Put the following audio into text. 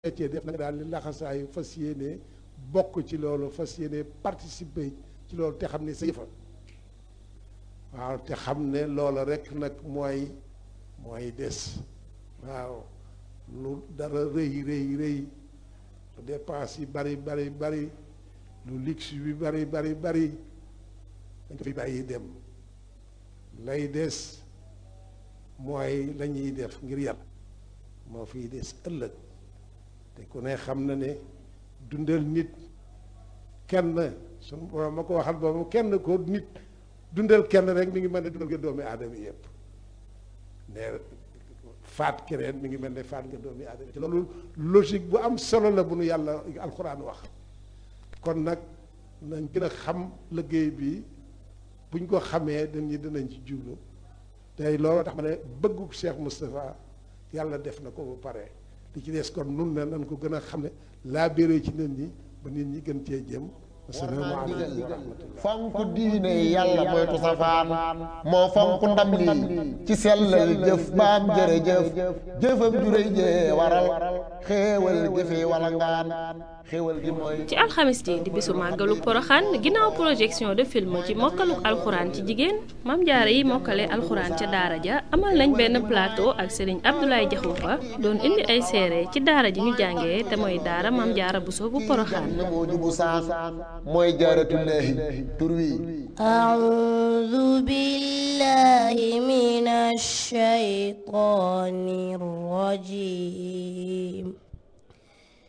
cee def nag daal li laxasaayu fas yéene bokk ci loolu fas yéene participer ci loolu te xam ne sa yëfa waaw te xam ne loola rek nag mooy mooy des waaw lu dara rëy rëy rëy lu dépense yi bari bari bari lu luxe bi bari bari bari dañ ko fi bàyyi dem lay des mooy la ñuy def ngir yàlla moo fiy des ëllëg te ku ne xam na ne dundal nit kenn sunu borom ma ko waxal boobu kenn ko nit dundal kenn rek mi ngi mel ne dundal nga doomi aadama yëpp ne faat keneen mi ngi mel ne faat nga doomi aadama te loolu logique bu am solo la bu nu yàlla alxuraan wax kon nag nañ gën a xam liggéey bi buñ ko xamee dañuy dinañ ci jublu tey loolu tax ma ne bëggu Cheikh Moustapha yàlla def na ko ba pare li ci des kon nun ne nañ ko gën a xam ne laa béré ci nit ñi ba nit ñi gën cee jëm asalaamaaleykum wa rahmatullah fonk diine yàlla moytu safaan moo fonk ndam lii ci sellal jëf baam jërëjëf jëfam juréy jee waral xéewal jëfe wala ngaan xéewal gi mooy ci alxamis ji di bisu màggalu poroxaan ginnaaw projection de film ci mokkaluk alxuraan ci jigéen mam jaara yi mokkale alxuraan ca daara ja amal nañ benn plateau ak sëriñ Abdoulaye Jaxumpa doon indi ay seere ci daara ji ñu jàngee te mooy daara mam jaara buso bu poroxaan moo jubu saas mooy jaaratullaahi tur wi أعوذ بالله من الشيطان الرجيم